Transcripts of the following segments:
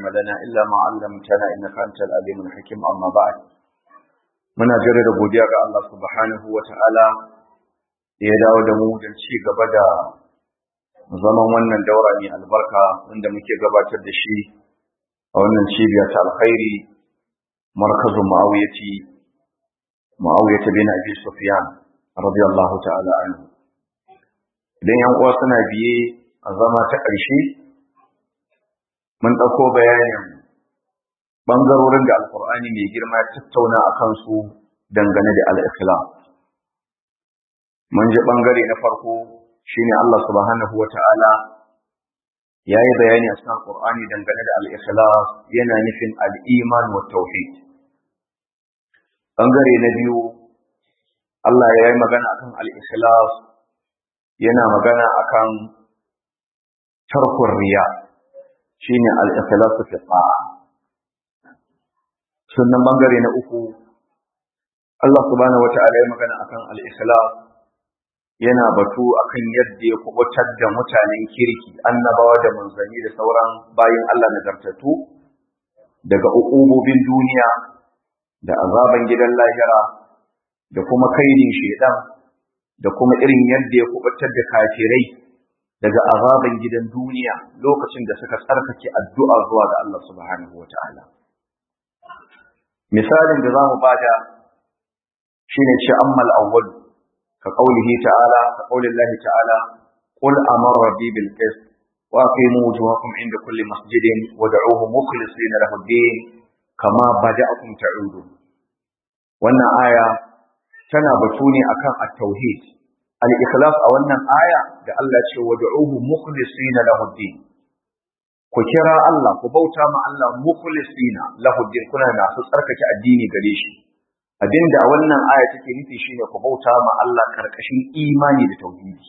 لنا إلا ما علمتنا إنك أنت العليم الحكيم أما بعد muna jaddada godiya ga Allah subhanahu wa ta'ala da ya dawo da mu don ci gaba da zaman wannan daura mai albarka wanda muke gabatar da shi a wannan cibiya ta alkhairi markazin ma'awiyati ma'awiyata bin abi sufyan radiyallahu ta'ala anhu idan yan uwa suna biye a zama ta ƙarshe mun ɗauko bayanin ɓangarorin da alkur'ani mai girma tattauna a kansu dangane da al'islam mun ji ɓangare na farko shine Allah subhanahu wa ta'ala ya yi bayani a cikin alkur'ani dangane da al'ikhlas yana nufin al'iman wa tauhid ɓangare na biyu Allah ya yi magana akan al'ikhlas yana magana akan tarkun riya shine al-ikhlasu fi ta'a sunan bangare na uku Allah subhanahu wata'ala ya magana akan al-ikhlas yana batu akan yadda ya kubutar da mutanen kirki annabawa da manzanni da sauran bayin Allah nagartattu daga uqubobin duniya da azaban gidan lahira da kuma kaidin shedan da kuma irin yadda ya kubutar da kafirai daga azaban gidan duniya lokacin da suka tsarkake addu'a zuwa ga Allah subhanahu wata'ala misalin da zamu bada shine ce ammal awwal ka qaulihi ta'ala ka qaulillahi ta'ala qul amara rabbi bil qist wa aqimu wujuhakum inda kulli masjidin wad'uuhu mukhlisina lahu ad-din kama bada'akum ta'udun wannan aya tana batu ne akan at-tauhid al-ikhlas a wannan aya da Allah ce wad'uhu mukhlisina lahu din ku kira Allah ku bauta ma Allah mukhlisina lahu din kuna masu tsarkake addini gare shi abinda a wannan aya take nufi shine ku bauta ma Allah karkashin imani da tauhidi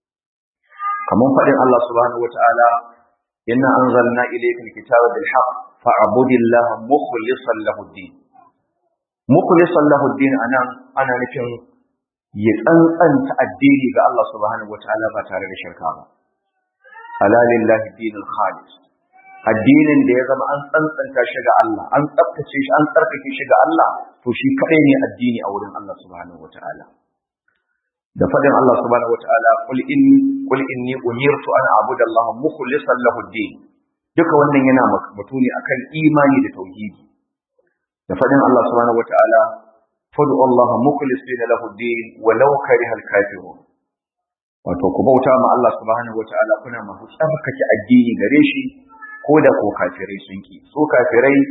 kamar fadin Allah subhanahu wataala inna anzalna ilayka al-kitaba bil haqq fa'budillaha mukhlishan lahu din mukhlishan lahu din anan ana nufin ya tsantsanta addini ga Allah subhanahu wataala ba tare da shirka ba ala lillahi dinul khalis addinin da ya zama an tsantsanta shi ga Allah an tsaftace shi an tsarkake shi ga Allah to shi kadai ne addini a wurin Allah subhanahu wataala da fadin Allah subhanahu wataala qul in qul inni umirtu an a'budu Allah mukhlishan lahu din duka wannan yana mutune akan imani da tauhidi da fadin Allah subhanahu wataala fadu Allah mukhlisina lahu din walau kariha al-kafirun wato ku bauta ma Allah subhanahu wataala kuna masu tsarkake addini gare shi ko da ko kafirai sun ki so kafirai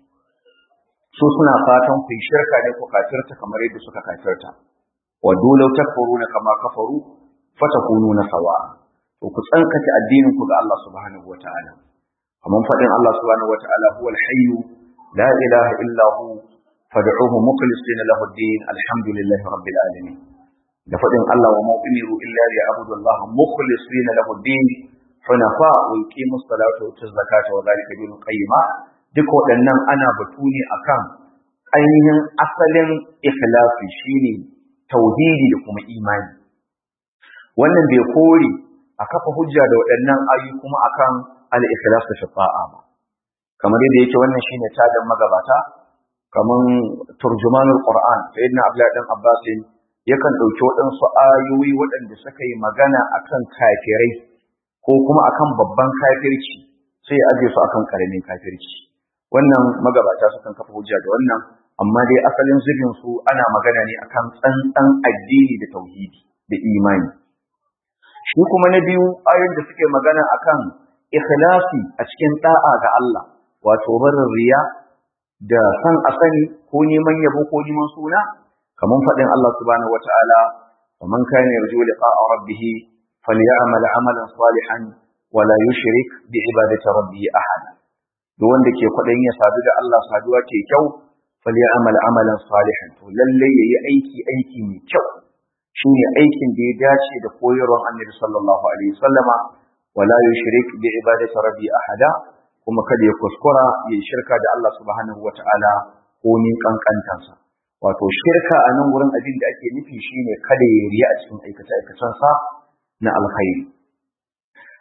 su suna fatan ku shirka ne ku kafirta kamar yadda suka kafirta wa dole takfuruna kama kafaru fatakununa sawa to ku tsarkake addinin ku ga Allah subhanahu wataala kamar fadin Allah subhanahu wataala huwal hayyu la ilaha illa hu fad'uhu mukhlisina lahu ad-din alhamdulillahi rabbil alamin da fadin Allah wa ma umiru illa liya'budu Allah mukhlisina lahu ad-din hunafa wa yuqimu as-salata wa yutu zakata wa dhalika dinul qayyima duk waɗannan ana batu ne akan ainihin asalin ikhlasi shine tauhidi da kuma imani wannan bai kore a kafa hujja da waɗannan ayu kuma akan al-ikhlas fi ta'a ba kamar yadda yake wannan shine tadan magabata kaman turjumanul Qur'an sayyidina Abdullah dan Abbas yakan dauki waɗansu ayoyi waɗanda suka yi magana akan kafirai ko kuma akan babban kafirci sai ya aje su akan karamin kafirci wannan magabata sukan kafa hujja da wannan amma dai asalin zubin su ana magana ne akan tsantsan addini da tauhidi da imani shi kuma na biyu ayoyin da suke magana akan ikhlasi a cikin da'a ga Allah wato barin riya da san a sani ko neman yabo ko neman suna kamar faɗin Allah subhanahu wata'ala wa man kana yarju liqa'a rabbih falyamal amalan salihan wa la yushrik bi ibadati rabbih ahad duk wanda ke kwaɗayin ya sadu da Allah saduwa ke kyau falyamal amalan salihan to lalle yayi aiki aiki mai kyau shine aikin da ya dace da koyarwar Annabi sallallahu alaihi wasallama wa la yushrik bi ibadati rabbih ahada kuma kada ya kuskura ya shirka da Allah subhanahu wata'ala ko ni kankantansa wato shirka a nan wurin abin da ake nufi shine kada ya riya a cikin aikace aikacensa na alkhairi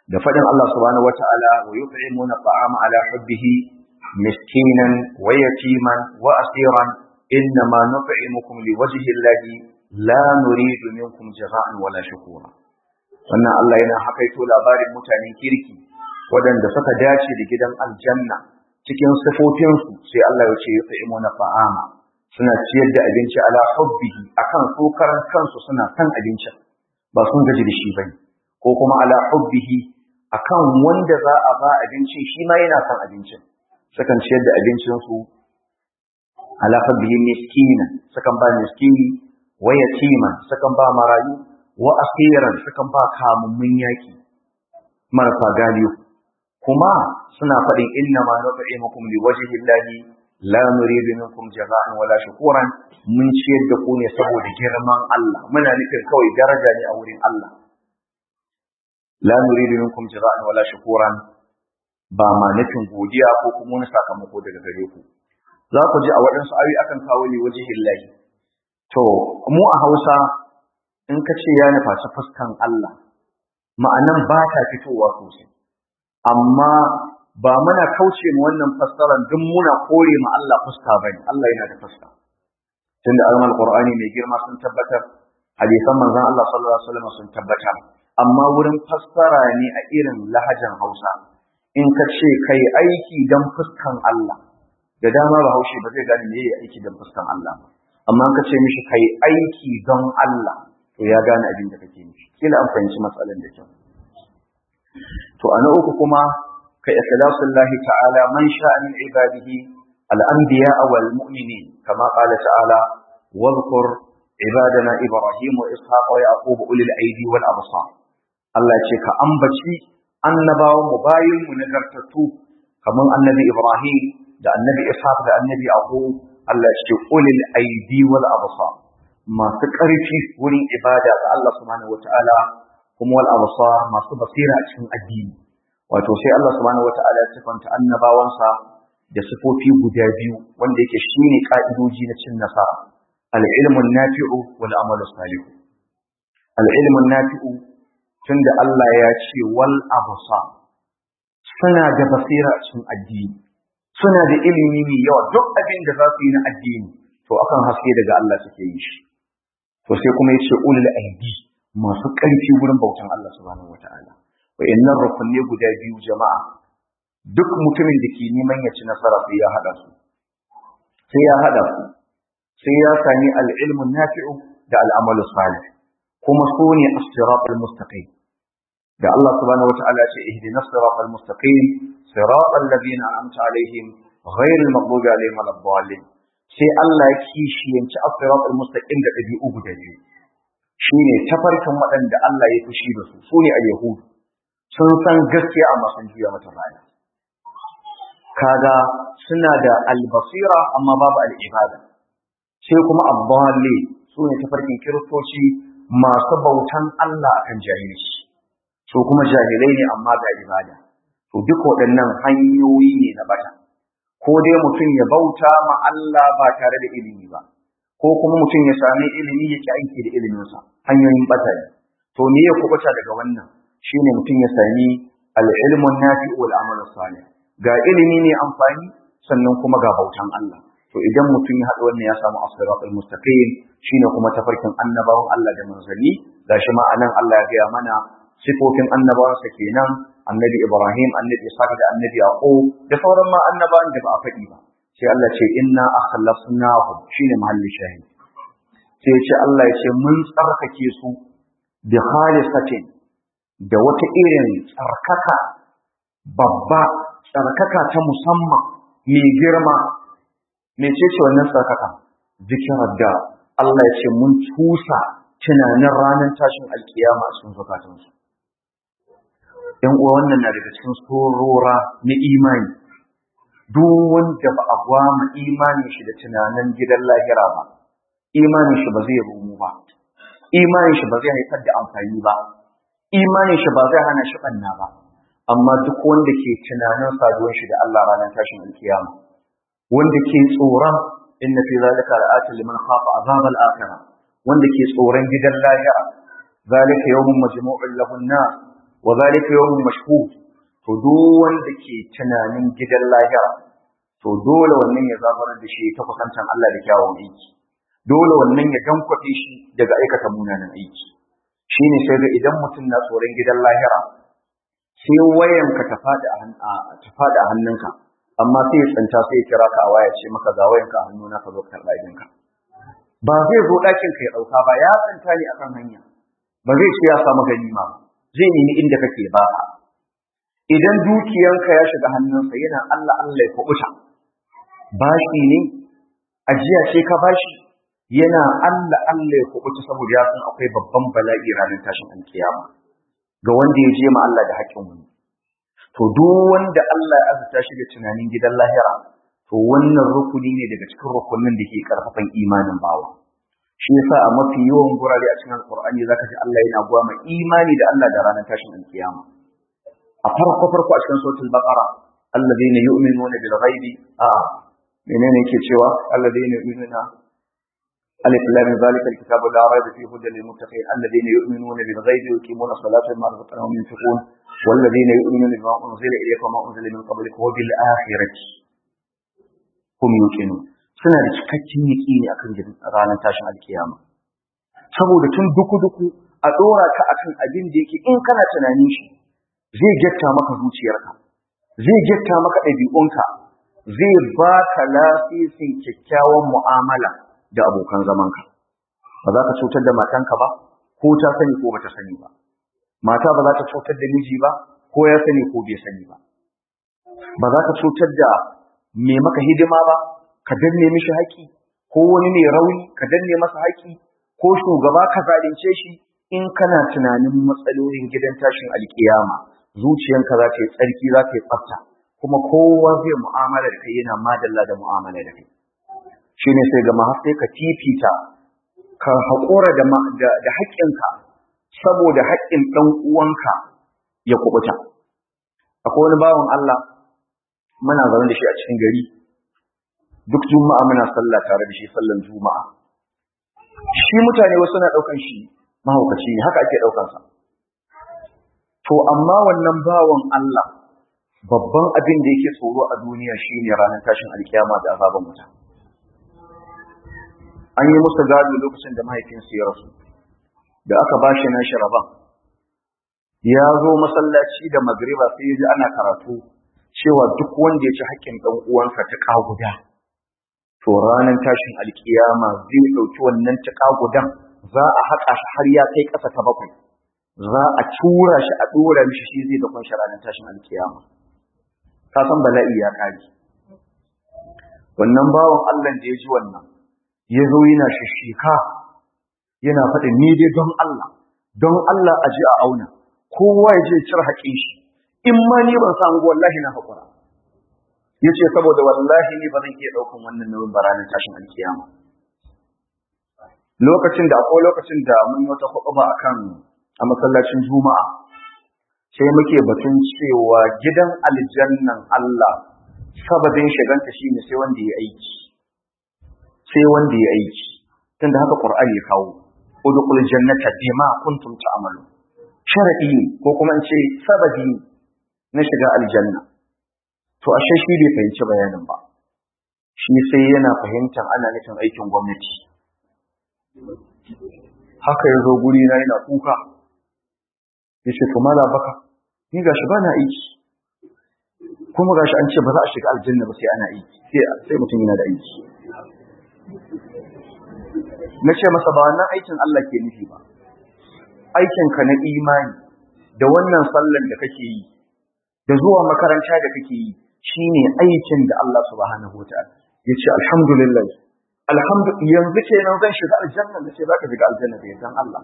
da fadin Allah subhanahu wata'ala wa yut'imuna ta'ama ala hubbihi miskinan wa yatiman wa asiran innama nut'imukum liwajhi Allahi la nuridu minkum jaza'an wala shukura wannan Allah yana hakaito labarin mutanen kirki waɗanda suka dace da gidan aljanna cikin sifofinsu sai Allah ya ce yut'imuna ta'ama suna ciyar da abinci ala hubbihi akan su karan kansu suna san abincin ba sun gaji da shi bane ko kuma ala hubbihi akan wanda za a ba abincin shi ma yana san abincin sukan ciyar da abincin su ala hubbihi miskina sukan ba miskini wa yatiman sukan ba marayu wa asiran sukan ba kamummun yaki marasa galiyo kuma suna faɗin inna ma nut'imukum liwajhi llahi la nuridu minkum jaza'an wala shukuran mun ciyar da ku ne saboda girman Allah muna nufin kawai daraja ne a wurin Allah la nuridu minkum jaza'an wala shukuran ba ma nufin godiya ko kuma wani sakamako daga gare ku za ku ji a waɗansu ayoyi akan kawo ne wajihin lahi to mu a Hausa in ka ce ya nufaci fuskan Allah ma'anan ba ta fitowa sosai amma ba muna kauce mu wannan fassaran duk muna kore ma Allah fuska bane Allah yana da fuska tunda ayoyin Qur'ani mai girma sun tabbatar hadisan manzon Allah sallallahu alaihi wasallam sun tabbatar amma wurin fassara ne a irin lahajan Hausa in ka ce kai aiki dan fuskan Allah da dama Bahaushe ba zai gane me yayi aiki dan fuskan Allah ba amma ka ce mishi kai aiki don Allah to ya gane abin da kake nufi kila an fahimci matsalar da kyau to ana uku kuma كإخلاص الله تعالى من شاء من عباده الأنبياء والمؤمنين كما قال تعالى واذكر عبادنا إبراهيم وإسحاق ويعقوب أولي الأيدي والأبصار الله يشيك أنبتي أنبا مباين ونقرتتو كما النبي إبراهيم da annabi ishaq da annabi yaqub Allah ya ce ulil aidi wal absar masu ƙarfi wurin ibada ga Allah subhanahu wataala kuma wal absar masu basira a cikin addini wato sai Allah subhanahu wataala ya sifanta annabawansa da sifofi guda biyu wanda yake shine ka'idoji na cin nasara al-ilmu nafi'u wal amalu salih al-ilmu nafi'u tunda Allah ya ce wal absar suna da basira a cikin addini suna da ilimi mai yawa duk abin da za su yi na addini to akan haske daga Allah suke yi shi to sai kuma yace ulul aidi masu ƙarfi wurin bautan Allah subhanahu wataala wa'annan rukunne guda biyu jama'a duk mutumin da ke neman ya ci nasara sai ya hada su sai ya hada su sai ya sami al-ilmu nafi'u da al-amalu salih kuma su ne as-siratal mustaqim da Allah subhanahu wata'ala ya ce ihdinas siratal mustaqim siratal ladina an'amta alaihim ghairil maghdubi alaihim waladdallin sai Allah ya kishiyanci as-siratal mustaqim da dabi'u guda biyu shine tafarkin waɗanda Allah ya fushi da su sune al-yahud sun san gaskiya amma sun juya mata baya kaga suna da albasira amma babu al'ibada sai kuma abballi su ne tafarkin kiristoci masu bautan Allah akan jahilci su kuma jahilai ne amma ga ibada to duk waɗannan hanyoyi ne na bata ko dai mutum ya bauta ma Allah ba tare da ilimi ba ko kuma mutum ya sami ilimi yake aiki da iliminsa hanyoyin bata ne to me ya kubuta daga wannan shine mutum ya sami al-ilmun nafi wal amal salih ga ilimi ne amfani sannan kuma ga bautan Allah to idan mutum ya haɗa wannan ya samu as-siratal mustaqim shine kuma tafarkin annabawan Allah da manzanni gashi ma anan Allah ya gaya mana sifofin annabawansa kenan annabi Ibrahim annabi Ishaq da annabi Yaqub da sauran ma annabawan da ba a faɗi ba sai Allah ce inna akhlasnahum shine mahalli shahid sai ce Allah ya ce mun tsarkake su bi khalisatin da wata irin tsarkaka babba tsarkaka ta musamman mai girma mece ce wannan tsarkaka zikirar da Allah ya ce mun tusa tunanin ranar tashin alkiyama a cikin zukatansu ‘yan uwa wannan na daga cikin sorora na imani duk wanda ba a gwama imanin shi da tunanin gidan lahira ba imanin shi ba zai rumu ba imanin shi ba zai haifar da amfani ba imanin shi ba zai hana shi ɓanna ba amma duk wanda ke tunanin saduwan shi da Allah ranar tashin alkiyama wanda ke tsoron inna fi zalika la'atin liman khafa azab al-akhirah wanda ke tsoron gidan lahira zalika yawmun majmu'un lahu an-nas wa zalika yawmun mashhud to duk wanda ke tunanin gidan lahira to dole wannan ya zabarar da shi ta kusantan Allah da kyawun aiki dole wannan ya dankwafe shi daga aikata munanan aiki shine sai ga idan mutum na tsoron gidan lahira sai wayanka ta fada a ta fada a hannunka amma sai ya tsanta sai ya kira ka a waya ce maka ga wayanka a hannuna ka zo ka karɓa idinka ba zai zo ɗakin ka ya ɗauka ba ya tsanta ne akan hanya ba zai ce ya samu ganima zai nemi inda kake ba idan dukiyanka ya shiga hannunsa yana Allah Allah ya kubuta bashi ne ajiya ce ka bashi yana Allah Allah ya kubuta saboda ya san akwai babban bala'i ranar tashin alkiyama ga wanda ya je ma Allah da haƙƙin wani to duk wanda Allah ya azurta shi da tunanin gidan lahira to wannan rukuni ne daga cikin rukunin da ke karfafan imanin bawa shi yasa a mafi yawan gurare a cikin alqur'ani zaka ji Allah yana gwama imani da Allah da ranar tashin alkiyama a farko farko a cikin suratul baqara alladhina yu'minuna bil ghaibi a menene yake cewa alladhina yu'minuna alif lam zalika alkitabu la rayba fihi hudan lil muttaqin alladhina yu'minuna bil ghaibi wa yuqimuna as-salata wa mimma razaqnahum yunfiqun والذين يؤمنون بما أنزل إليك وما أنزل من قبلك وبالآخرة هم يوقنون suna da cikakken yaƙini akan ranar tashin alkiyama saboda tun duku-duku a ɗora ka akan abin da yake in kana tunanin shi zai getta maka zuciyarka zai getta maka ɗabi'unka zai ba ka lafisin kyakkyawan mu'amala da abokan zamanka ba za ka cutar da matanka ba ko ta sani ko bata sani ba mata ba za ta cutar da miji ba ko ya sani ko bai sani ba ba za ka cutar da mai maka hidima ba ka danne mishi haƙi ko wani mai rauni ka danne masa haƙi ko shugaba ka zalunce shi in kana tunanin matsalolin gidan tashin alkiyama zuciyanka za ta yi tsarki za ta yi tsafta kuma kowa zai mu'amala da kai yana madalla da mu'amala da kai shine sai ga har sai ka fifita ka haƙura da da haƙƙinka saboda haƙƙin ɗan uwanka ya kubuta akwai wani bawan Allah muna zaune da shi a cikin gari duk juma'a muna sallah tare da shi sallan juma'a shi mutane wasu na ɗaukan shi mahaukaci ne haka ake ɗaukan sa to amma wannan bawan Allah babban abin da yake tsoro a duniya shine ranar tashin alkiyama da azaban wuta an yi musu gado lokacin da mahaifinsu ya rasu da aka ba shi nashi rabon ya zo masallaci da magriba sai ya ji ana karatu cewa duk wanda ya ci haƙƙin ɗan uwansa ta guda to ranar tashin alkiyama zai ɗauki wannan ta gudan za a haƙa shi har ya kai ƙasa ta bakwai za a tura shi a ɗora mishi shi zai da kunshi ranar tashin alkiyama ka san bala'i ya ƙare wannan bawan Allah da ya ji wannan ya zo yana shishika yana faɗin ni dai don Allah don Allah a ji a auna kowa ya je cire haƙin shi in ma ni ban samu wallahi na haƙura ya ce saboda wallahi ni ba zan iya ɗaukan wannan nauyin ba ranar tashin alkiyama lokacin da akwai lokacin da mun yi wata kwaɓa a kan a masallacin juma'a sai muke batun cewa gidan aljannan Allah sababin shiganta shine sai wanda ya aiki sai wanda ya aiki tunda haka Qur'ani ya kawo udkhul jannata bima kuntum ta'malu sharadi ne ko kuma in ce sababi ne na shiga aljanna to ashe shi bai fahimci bayanin ba shi sai yana fahimtar ana nufin aikin gwamnati haka ya zo guri na yana kuka ya ce to mala baka ni gashi ba na aiki kuma gashi an ce ba za a shiga aljanna ba sai ana aiki sai mutum yana da aiki na ce masa ba wannan aikin Allah ke nufi ba aikinka na imani da wannan sallan da kake yi da zuwa makaranta da kake yi shine aikin da Allah subhanahu wataala yace alhamdulillah alhamdu yanzu kenan zan shiga aljanna da ce zaka shiga aljanna da yardan Allah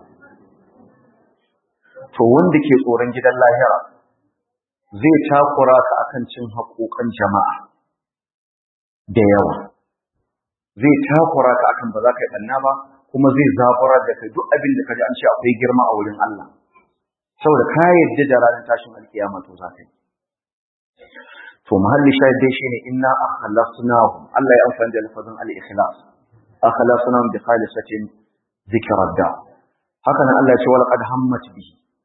to wanda ke tsoron gidan lahira zai takura ka akan cin haƙoƙan jama'a da yawa zai takura ka akan ba za ka yi ɓanna ba kuma zai zabura da kai duk abin da ka ji an ce akwai girma a wurin Allah saboda ka yadda da ranar tashin alkiyama to za ka yi to mahalli shahid dai shine inna akhlasnahum Allah ya amfani da lafazin al-ikhlas akhlasnahum bi khalisatin dhikra da haka nan Allah ya ce wal qad hammat bihi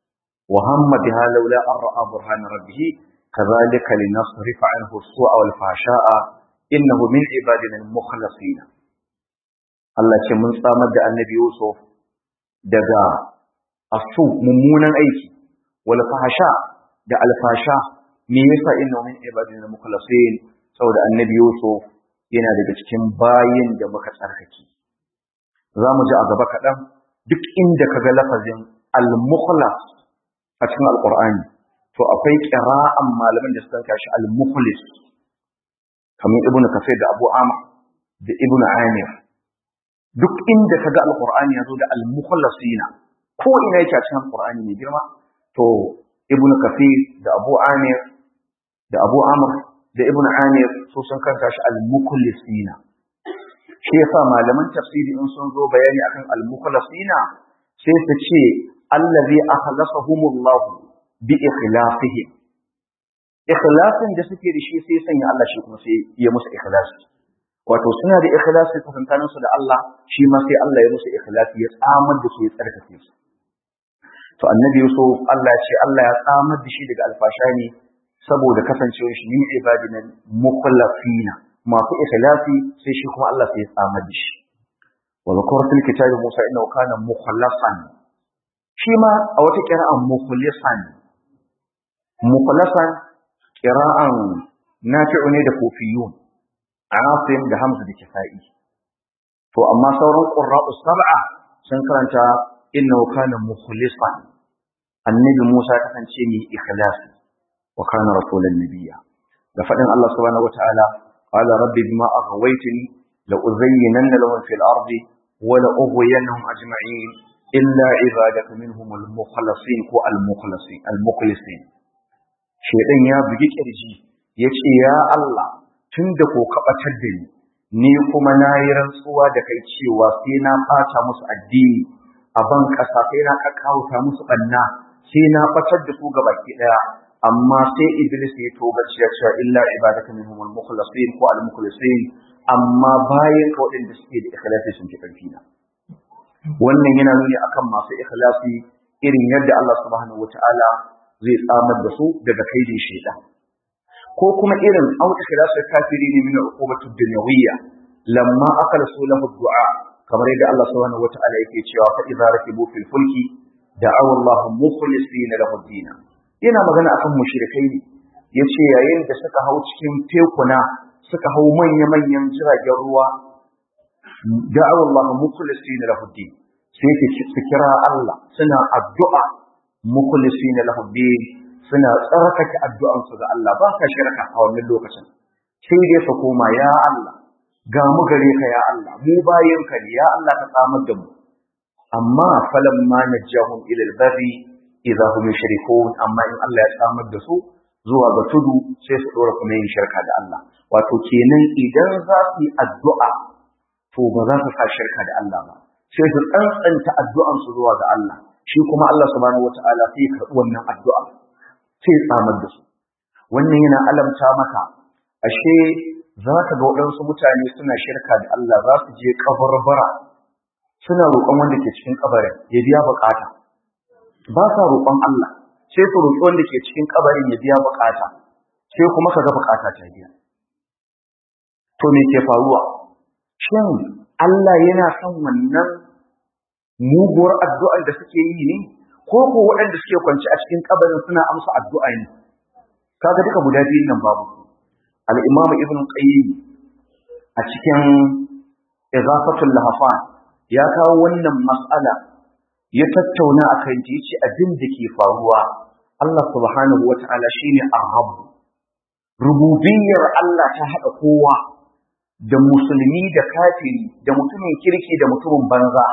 wa hamma biha laula an ra'a burhan rabbih kadhalika linasrifa anhu as-su'a wal fahsha'a innahu min ibadina al-mukhlasin Allah ce mun tsamar da annabi Yusuf daga asu mummunan aiki wal fahsha da alfasha me yasa innahu min ibadina al-mukhlasin saboda annabi Yusuf yana daga cikin bayin da muka tsarkake za mu ji a gaba kaɗan duk inda ka ga lafazin al-mukhlas a cikin alƙur'ani to akwai ƙira'an malaman da suka kashi al-mukhlis kamar ibnu kafir da abu amr da ibnu amir duk inda ka ga alƙur'ani ya zo da al-mukhlasina ko ina yake a cikin alƙur'ani mai girma to ibnu kafir da abu amir da abu amr da ibnu amir su sun kanta shi al-mukhlisina shi yasa malaman tafsiri in sun zo bayani akan al-mukhlasina sai su ce allazi akhlasahumullahu bi ikhlasihim ikhlasin da suke da shi sai sanya Allah shi kuma sai ya musu ikhlasi wato suna da ikhlasi tsakankanin su da Allah shi ma sai Allah ya musu ikhlasi ya tsamar da su ya tsarkake su to annabi Yusuf Allah ya ce Allah ya tsamar da shi daga alfasha ne saboda kasancewar shi min ibadina mukhlasina masu ikhlasi sai shi kuma Allah sai ya tsamar da shi wa zakar fil kitabi Musa innahu kana mukhlasan shi ma a wata qira'an mukhlisan mukhlasan qira'an nafi'u ne da kufiyun Asim da Hamza da Kisa'i to amma sauran qurra'u sab'a sun karanta innahu kana mukhlisan annabi Musa kasance mai ikhlasi wa kana rasulan nabiyya da fadin Allah subhanahu wataala قال رب بما أغويتني لأزينن لهم في الأرض ولأغوينهم أجمعين إلا عبادك منهم المخلصين كو المخلصين المخلصين شيطان يا بيجي كرجي yace ya Allah tun da ko kabatar da ni ni kuma na yi rantsuwa da kai cewa sai na ɓata musu addini a ban ƙasa sai na kakkauta musu ɓanna sai na ɓatar da su gabaki ɗaya amma sai iblis ya toga cewa illa ibadaka minhum al-mukhlasin ko al-mukhlasin amma bayan ka waɗanda suke da ikhlasi sun fi ƙarfi na wannan yana nuni akan masu ikhlasi irin yadda Allah subhanahu wata'ala zai tsamar da su daga kaidin shaitan ko kuma irin au ikhlasu kafiri ne min uqubatu dunyawiyya lamma akhlasu lahu du'a kamar yadda Allah subhanahu wata'ala yake cewa fa idza rakibu fil fulki da'aw Allah mukhlisina lahu ad yana magana akan mushrikai ne yace yayin da suka hau cikin tekuna suka hau manya-manyan jiragen ruwa da'aw Allah mukhlisina lahu ad sai su kira Allah suna addu'a mukhlisina lahu ad suna tsarkake addu'ansu ga Allah ba ka shirka a wannan lokacin sai dai su koma ya Allah ga mu gare ka ya Allah mu bayin ka ne ya Allah ka tsamar da mu amma falamma najahum ila al-barri idza hum yushrikun amma in Allah ya tsamar da su zuwa ga tudu sai su dora kuma yin shirka da Allah wato kenan idan za su yi addu'a to ba za su sa shirka da Allah ba sai su tsantsanta addu'an su zuwa ga Allah shi kuma Allah subhanahu wataala sai ya karɓi wannan addu'a sai tsamar da su wannan yana alamta maka ashe za ka ga waɗansu mutane suna shirka da Allah za su je kabarbara suna roƙon wanda ke cikin kabarin ya biya bukata ba sa roƙon Allah sai su roƙi wanda ke cikin kabarin ya biya bukata sai kuma ka ga bukata ta biya to me ke faruwa shin Allah yana son wannan muguwar addu'ar da suke yi ne ko ko waɗanda suke kwanci a cikin kabarin suna amsa addu'a ne kaga duka guda biyun nan babu al-imam ibn qayyim a cikin izafatul lahafan ya kawo wannan mas'ala ya tattauna akan ta yace abin da ke faruwa Allah subhanahu wata'ala shine ar-rabb rububiyyar Allah ta hada kowa da musulmi da kafiri da mutumin kirki da mutumin banza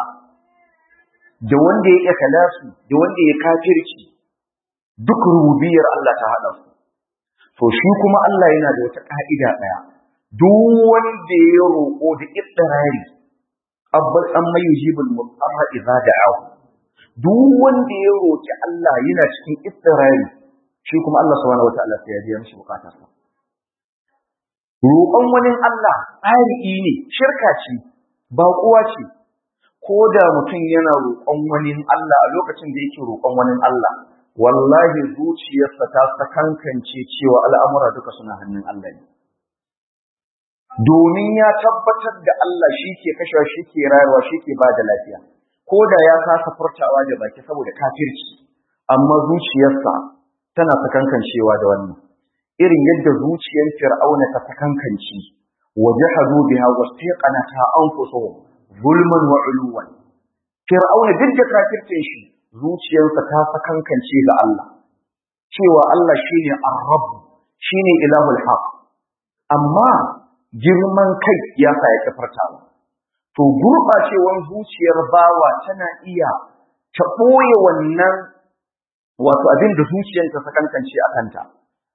da wanda ya iya kalasu da wanda ya kafirci duk rububiyar Allah ta haɗa su to shi kuma Allah yana da wata ka'ida ɗaya duk wanda ya roƙo da idrari abbas an mai yujibul mutarra idza da'ahu duk wanda ya roƙi Allah yana cikin idrari shi kuma Allah subhanahu wataala sai ya biya mishi bukatarsa roƙon wani Allah tsari ne shirka ce ba kuwa ce ko da mutum yana roƙon wani Allah a lokacin da yake roƙon wani Allah wallahi zuciyarsa ta sakankance cewa al'amura duka suna hannun Allah ne domin ya tabbatar da Allah shi ke kashewa shi ke rayuwa shi ke ba da lafiya ko da ya kasa furtawa da baki saboda kafirci amma zuciyarsa tana sakankancewa da wannan irin yadda zuciyar fir'auna ta sakankance wajahadu biha wastaqanata anfusuhum zulman wa uluwan fir'auna duk da kafircin shi zuciyarsa ta sakankance ga Allah cewa Allah shine ar-rabb shine ilahul haq amma girman kai ya sa ya kafartawa to gurɓacewar zuciyar bawa tana iya ta ɓoye wannan wato abin da zuciyar ta sakankance a kanta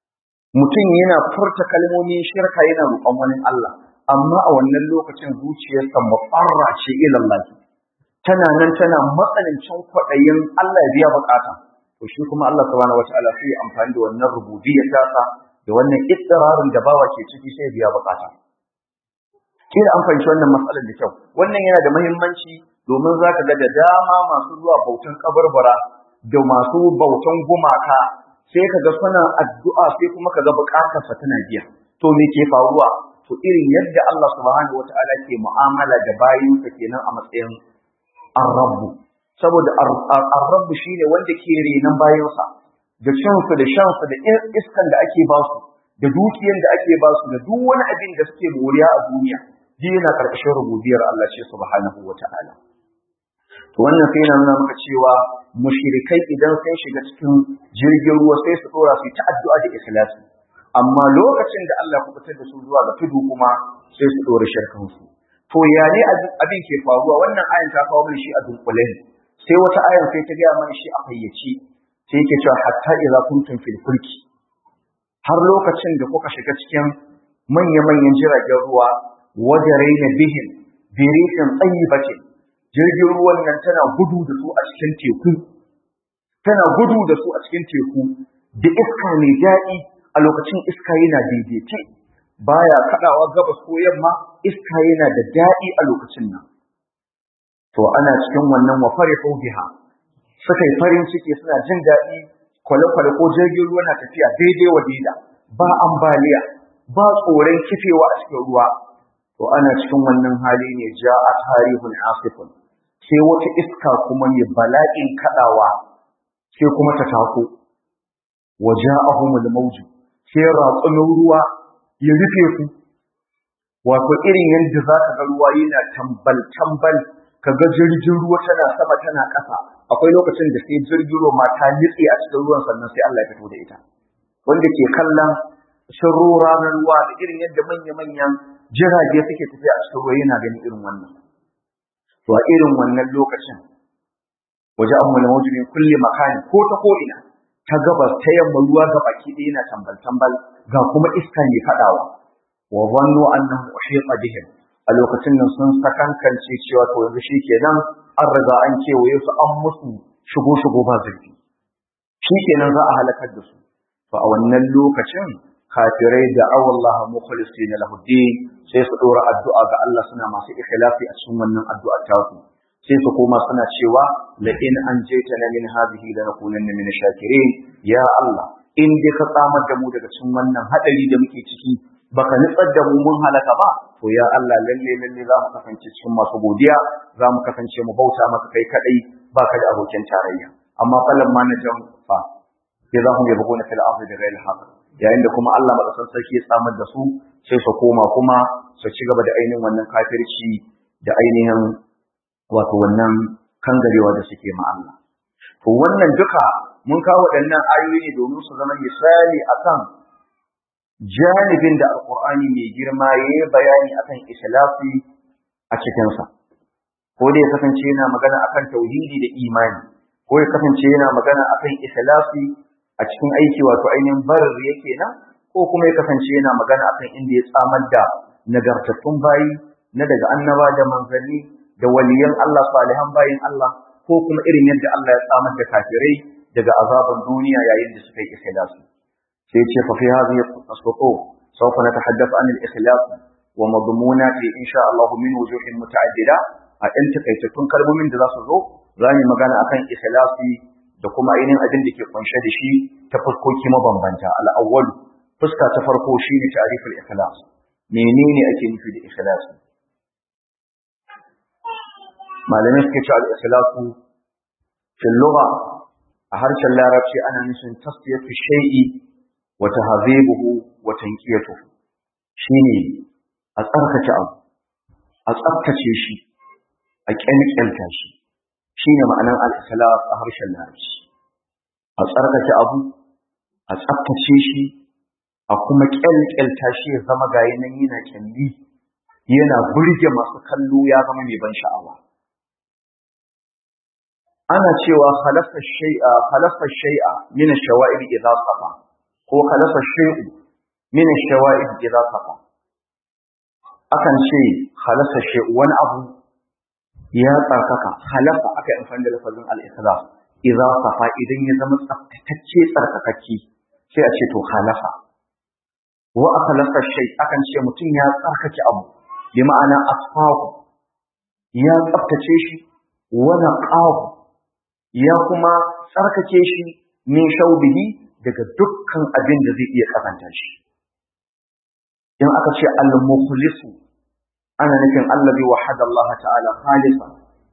mutum yana furta kalmomin shirka yana roƙon wani Allah amma a wannan lokacin zuciyarsa mufarra ce ilallahi tana nan tana matsanancin kwaɗayin Allah ya biya bukata to shi kuma Allah subhanahu wataala sai amfani da wannan rububiyyar tasa da wannan ittirarin da bawa ke ciki sai biya bukata kila an fahimci wannan matsalar da kyau wannan yana da muhimmanci domin za ka ga da dama masu zuwa bautan kabarbara da masu bautan gumaka sai ka ga suna addu'a sai kuma ka ga bukatarsa tana biya to me ke faruwa to irin yadda Allah subhanahu wataala ke mu'amala da bayinsa kenan a matsayin ar-rabbu saboda ar-rabbu shine wanda ke renan bayinsa da shansu da shansu da iskan da ake basu da dukiyan da ake basu da duk wani abin da suke moriya a duniya ji yana karkashin rububiyar Allah ce subhanahu wataala to wannan sai yana nuna maka cewa mushrikai idan sun shiga cikin jirgin ruwa sai su dora su ta addu'a da ikhlasi amma lokacin da Allah ya fitar da su zuwa ga tudu kuma sai su dora shirkan su to ya ne abin ke faruwa wannan ayan ta kawo mana shi a dunkule sai wata ayan sai ta gaya mana shi a fayyace sai yake cewa hatta idza kuntum fil fulki har lokacin da kuka shiga cikin manya-manyan jiragen ruwa wajaraina bihim birikin tsayibatin jirgin ruwan nan tana gudu da su a cikin teku tana gudu da su a cikin teku da iska mai daɗi a lokacin iska yana daidaice baya kaɗawa gabas ko yamma iska yana da daɗi a lokacin nan to ana cikin wannan wa farihu biha suka yi farin ciki suna jin daɗi kwale-kwale ko jirgin ruwa na tafiya daidai wa daida ba ambaliya ba tsoron kifewa a cikin ruwa to ana cikin wannan hali ne ja a tarihun asifun sai wata iska kuma mai bala'in kaɗawa sai kuma ta tako wa ja'ahumul mawju sai ratsumin ruwa ya rufe su wato irin yadda za ka ga ruwa yana tambal tambal ka ga jirgin ruwa tana sama tana ƙasa akwai lokacin da sai jirgin ruwa ma ta nitse a cikin ruwan sannan sai Allah ya fito da ita wanda ke kallon shiro ranar ruwa da irin yadda manya-manyan jirage suke tafiya a cikin ruwa yana ganin irin wannan to a irin wannan lokacin waje an mula mawujin kulle makani ko ta ko ina ta gabas ta yamma ruwa ga baki ɗaya yana tambal tambal ga kuma iska ne kaɗawa wa zannu annahu uhita bihim a lokacin nan sun sakankance cewa to yanzu shikenan an riga an kewaye su an musu shigo shigo ba zurfi shikenan za a halakar da su to a wannan lokacin kafirai da awallaha mukhlisina lahu din sai su dora addu'a ga Allah suna masu ikhlasi a cikin wannan addu'a ta su sai su koma suna cewa la in anjaytana min hadhihi lanakunanna min shakirin ya Allah in dai ka tsamar da mu daga cikin wannan hadari da muke ciki baka nitsar da mu mun halaka ba to ya Allah lalle lalle za mu kasance cikin masu godiya za mu kasance mu bauta maka kai kadai baka da abokin tarayya amma falan ma najan fa sai za mu yi bugona fil ardi da ghairi haqq yayin da kuma Allah madaukakin sarki ya tsamar da su sai su koma kuma su ci gaba da ainihin wannan kafirci da ainihin wato wannan kangarewa da suke ma Allah to wannan duka mun kawo waɗannan ayoyi ne domin su zama misali akan janibin da alkur'ani mai girma ya yi bayani akan ikhlasi a cikinsa ko da ya kasance yana magana akan tauhidi da imani ko ya kasance yana magana akan ikhlasi a cikin aiki wato ainihin barar yake nan ko kuma ya kasance yana magana akan inda ya tsamar da nagartattun bayi na daga annaba da manzanni da waliyan Allah salihan bayin Allah ko kuma irin yadda Allah ya tsamar da kafirai daga azaban duniya yayin da suka yi ikhlasi sai ce fa fi hadhihi as-sutur sawfa natahaddath an al-ikhlas wa madmunati insha Allah min wujuhin muta'addida a ɗan takaitattun kalmomin da za su zo za mu magana akan ikhlasi da kuma ainihin abin da ke kunshe da shi ta fuskoki mabambanta al-awwal fuska ta farko shine ta'riful ikhlas menene ake nufi da ikhlas malamai suke cewa al-ikhlasu fil lugha a harshen larabci ana nufin tasfiyatu shay'i wa tahzibuhu wa tanqiyatuhu shine a tsarkake abu a tsaftace shi a kyalkyalta shi shine ma'anar al-ikhlas a harshen larabci a tsarkake abu a tsaftace shi a kuma kyalkyalta shi ya zama gayi nan yana kyalli yana burge masu kallo ya zama mai ban sha'awa ana cewa khalafa shay'a khalafa shay'a min ash-shawa'ib idha safa ko khalafa shay'u min ash-shawa'ib idha safa akan ce khalafa shay'u wani abu ya tsarkaka khalafa aka yi amfani da lafazin al-ikhlas idza safa idan ya zama tsaftatacce tsarkakakki sai a ce to khalafa wa akhlaqa shay akan ce mutum ya tsarkake abu bi ma'ana asfahu ya tsaftace shi wa naqahu ya kuma tsarkake shi min shaubihi daga dukkan abin da zai iya kazanta shi in aka ce al-mukhlisu ana nufin allazi wahada Allah ta'ala khalisan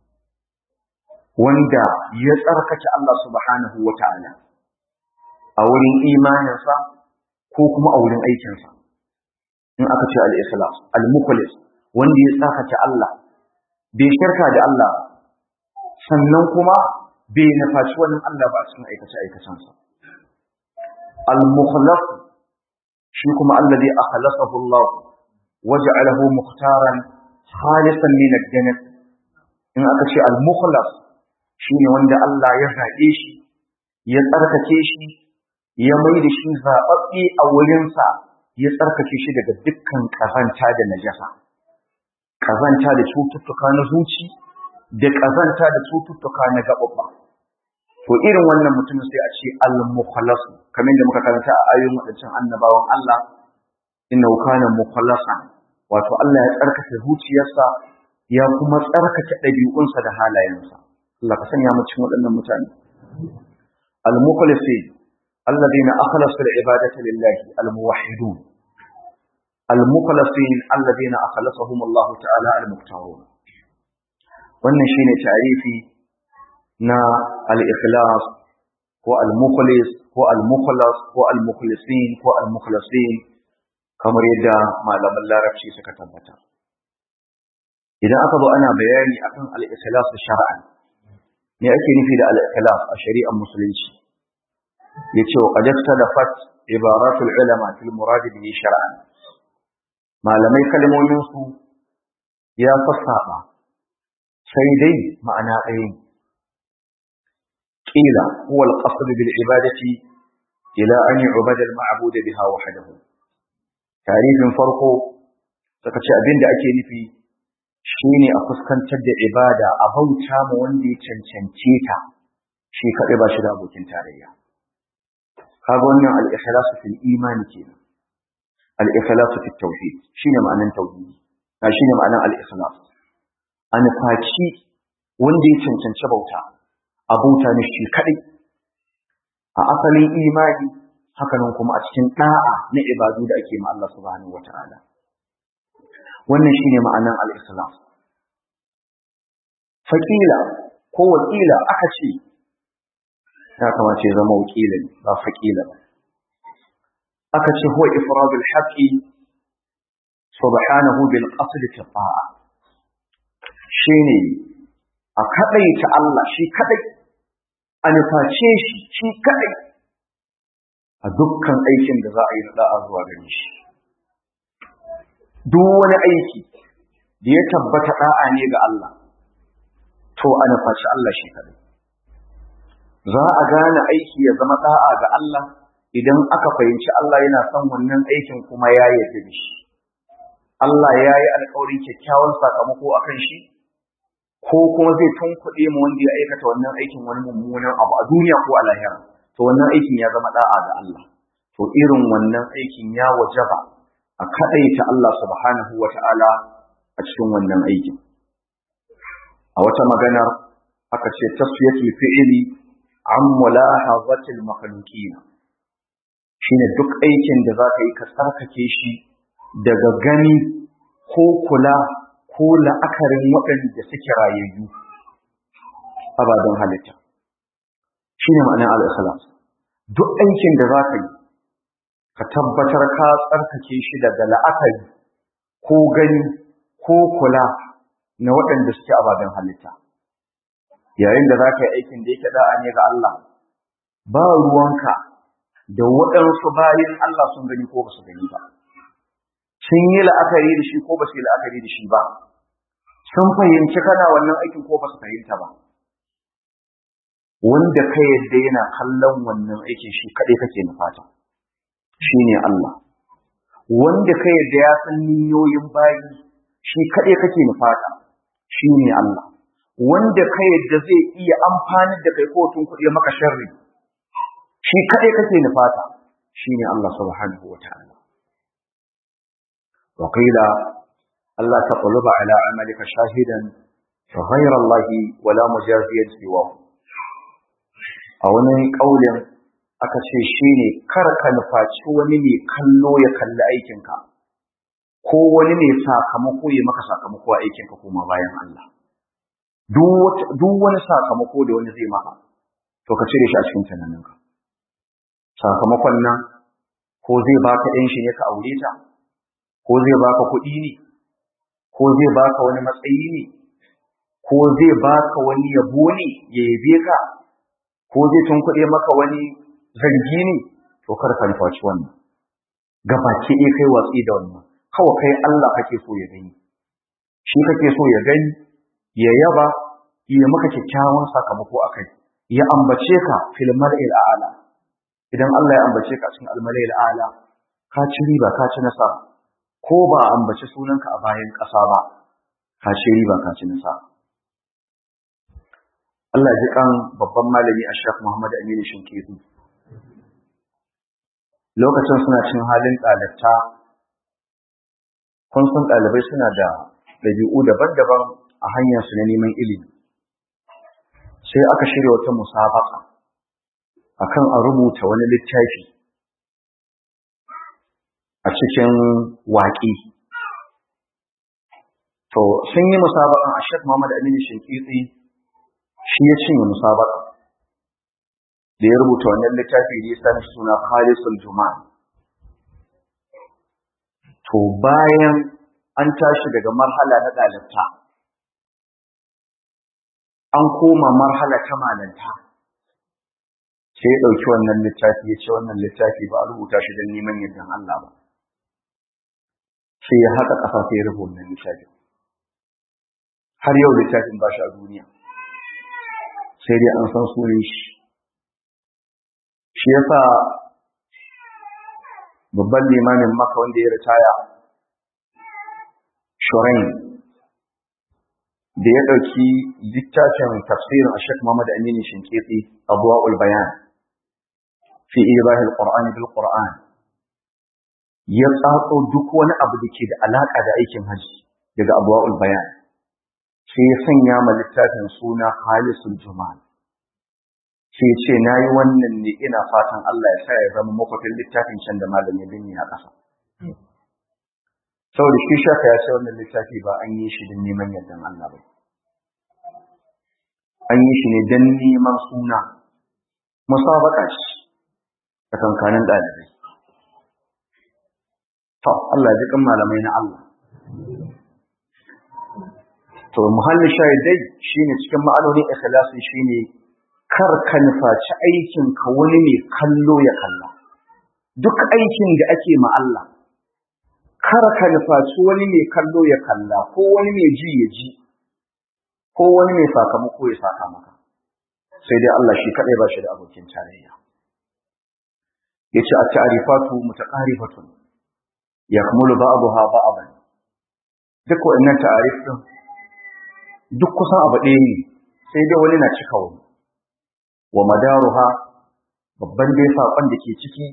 wanda ya tsarkake Allah subhanahu wa ta'ala a wurin imaninsa ko kuma a wurin aikinsa in aka ce al-ikhlas al-mukhlis wanda ya tsarkake Allah bai shirka da Allah sannan kuma bai nufaci wani Allah ba a cikin aikace aikacensa al-mukhlas shi kuma allazi akhlasahu Allah waja'alahu mukhtaran khalisan min ad-jannah in aka ce al-mukhlas shine wanda Allah ya zaɓe shi ya tsarkake shi ya mai da shi zaɓaɓɓe a wurinsa ya tsarkake shi daga dukkan ƙazanta da najasa ƙazanta da cututtuka na zuci da ƙazanta da cututtuka na gaɓaɓɓa to irin wannan mutum sai a ce al-mukhlasu kamar da muka karanta a ayoyin wadancan annabawan Allah innahu kana mukhlasan wato Allah ya tsarkake zuciyarsa ya kuma tsarkake ɗabi'unsa da halayensa Allah ka sanya mu cikin waɗannan mutane al-mukhlasin alladhina akhlasu al-ibadata lillahi al-muwahhidun al-mukhlasin alladhina akhlasahum Allah ta'ala al-muqtarun wannan shine tarifi na al-ikhlas ko al-mukhlis ko al-mukhlas ko al-mukhlisin ko al-mukhlasin kamar yadda malaman larabci suka tabbata idan aka zo ana bayani akan al-ikhlas shar'an me ake nufi da al-ikhlas a shari'ar musulunci yace wa qad talafat ibaratul ulama fil murad bihi shar'an malamai kalmomin su ya fassaba sai dai ma'ana ɗaya قيل هو القصد بالعبادة إلى أن يعبد المعبود بها وحده تعريف فرقه تكتش أبين دا أكي نفي شيني أفسكن تد عبادة أبوتا موندي تنشنتيتا شي كأبا شدا أبوكين تاريا هذا الإخلاص في الإيمان كينا الإخلاص في التوحيد شيني معنى التوحيد شيني معنى الإخلاص أنا فاكي وندي تنشنش بوتا abuta ne shi kadai a asalin imani hakanan kuma a cikin da'a na ibadu da ake ma Allah subhanahu wataala wannan shine ma'anan al-islam faqila ko wakila aka ce ya kamace zama wakila ba faqila ba aka ce huwa ifradul haqqi subhanahu bil qasd fi ta'a shine a kaɗaita Allah shi kaɗai, a nuface shi shi kaɗai a dukkan aikin da za a yi na da'a zuwa gare shi. Duk wani aiki da ya tabbata da'a ne ga Allah, to a nufaci Allah shi kaɗai. Za a gane aiki ya zama da'a ga Allah idan aka fahimci Allah yana son wannan aikin kuma ya yarda da shi. Allah ya yi alkawarin kyakkyawan sakamako a kan shi, ko kuma zai tunkuɗe mu wanda ya aikata wannan aikin wani mummunan abu a duniya ko a lahira to wannan aikin ya zama da'a ga Allah to irin wannan aikin ya wajaba a kadaita Allah subhanahu wata'ala a cikin wannan aikin a wata maganar aka ce tasfiyatul fi'li an mulahazatil makhluqina shine duk aikin da zaka yi ka tsarkake shi daga gani ko kula ko la'akarin waɗanda suke rayayyu ababen halitta shine ma'anar al-ikhlas duk aikin da zaka yi ka tabbatar ka tsarkake shi daga la'akari ko gani ko kula na waɗanda suke ababen halitta yayin da za ka yi aikin da yake da'a ne ga Allah ba ruwanka da waɗansu bayan Allah sun gani ko ba su gani ba sun yi la'akari da shi ko ba su yi la'akari da shi ba sun fahimci kana wannan aikin ko ba su fahimta ba wanda ka yadda yana kallon wannan aikin shi kaɗai kake nufata shi ne Allah wanda ka yadda ya san niyoyin bayi shi kaɗai kake nufata shi ne Allah wanda ka yadda zai iya amfani da kai kotun kuɗi maka sharri shi kaɗai kake nufata shi ne Allah subhanahu wa ta'ala wa qila Allah taqluba ala amalika shahidan fa ghayra Allah wala mujaziyan siwahu a wani kaulin aka ce shine kar ka nufaci wani ne kallo ya kalli aikinka ko wani ne sakamako ya maka sakamako a aikinka kuma bayan Allah duk wani sakamako da wani zai maka to ka cire shi a cikin tunaninka sakamakon nan ko zai baka ɗan shi ne ka aure ta ko zai baka kuɗi ne ko zai baka wani matsayi ne ko zai baka wani yabo ne ya yabe ka ko zai tunkuɗe maka wani zargi ne to kar ka nufaci wannan gabaki ɗaya kai watsi da wannan kawai kai Allah kake so ya gani shi kake so ya gani ya yaba ya maka kyakkyawan sakamako a kai ya ambace ka fil mar'il a'la idan Allah ya ambace ka cikin al-mar'il a'la ka ci riba ka ci nasara ko ba a ambace sunanka a bayan ƙasa ba ka ci riba ka ci nasara Allah ji kan babban malami Ashraf Muhammad Aminu Shinkitu lokacin suna cin halin ɗalibta kun san ɗalibai suna da ɗabi'u daban-daban a hanyarsu na neman ilimi sai aka shirya wata musabaka akan a rubuta wani littafi a cikin waƙi to sun yi musabakan a shek Muhammad Aminu Shinkitsi shi ya cinye musabaka da ya rubuta wannan littafi da ya sami suna Khalisul Juma'a to bayan an tashi daga marhala na ɗalibta an koma marhala ta malanta sai ya ɗauki wannan littafi ya ce wannan littafi ba a rubuta shi don neman yardan Allah ba sai ya haɗa ƙasa sai ya rubuta wannan littafi har yau littafin ba shi a duniya sai dai an san sunan shi shi yasa babban limamin maka wanda ya ritaya shurain da ya ɗauki littafin tafsirin a shek Muhammad Aminu Shinkitsi Abuwa'ul Bayan fi ibahil Qur'ani bil Qur'an ya tsatso duk wani abu da ke da alaka da aikin haji daga Abuwa'ul Bayan sai ya sanya ma littafin suna Halisul Jumal sai ya ce nayi wannan ne ina fatan Allah ya sa ya zama makwafin littafin can da malamin binni a ƙasa saboda shi shaka ya ce wannan littafi ba an yi shi don neman yardan Allah ba an yi shi ne don neman suna musabaka shi a kankanin ɗalibai to Allah ji kan malamai na Allah to muhallin shahidai shine cikin ma'anonin ikhlasi shine kar ka nufaci aikin ka wani ne kallo ya kalla duk aikin da ake ma Allah kar ka nufaci wani mai kallo ya kalla ko wani mai ji ya ji ko wani mai sakamako ya saka maka sai dai Allah shi kadai ba shi da abokin tarayya yace at-ta'rifatu mutaqarifatun yakmulu ba'daha ba'dan duk wannan ta'arif din duk kusan abu ɗaya ne sai dai wani na cika wani wa madaruha babban dai saƙon da ke ciki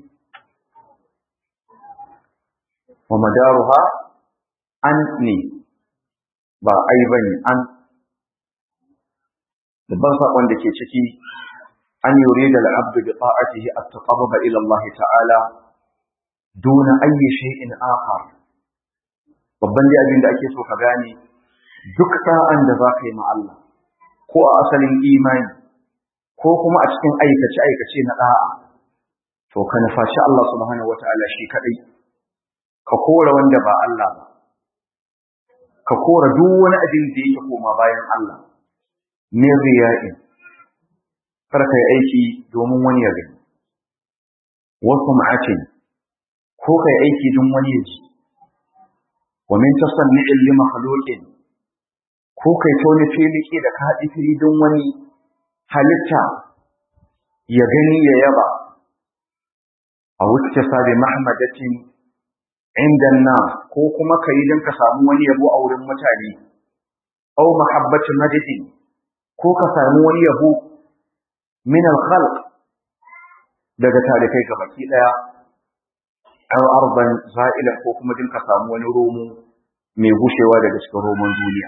wa madaruha an ne ba ai bane an babban sakon da ke ciki an yurida al-abd bi ta'atihi at-taqarrub ila Allah ta'ala duna ayyi shay'in akhar babban dai abin da ake so ka gane duk sa'an da za ka yi ma Allah ko a asalin imani ko kuma a cikin aikace-aikace na ɗa'a to ka nufaci Allah subhanahu wa ta'ala shi kaɗai ka kora wanda ba Allah ba ka kora duk wani abin da yake koma bayan Allah min riya'i kar ka yi aiki domin wani ya gani wasu ma'atin ko ka yi aiki don wani ya ji wa min tasanni'in li makhluqin ko kai ta wani filiki da ka haɗi fili don wani halitta ya gani ya yaba a wuce sabi mahmadatin inda na ko kuma ka yi don ka samu wani yabo a wurin mutane au mahabbacin madadin ko ka samu wani yabo min al-khalq daga talikai ga baki daya aw arban za'ila ko kuma din ka samu wani romo mai gushewa daga cikin roman duniya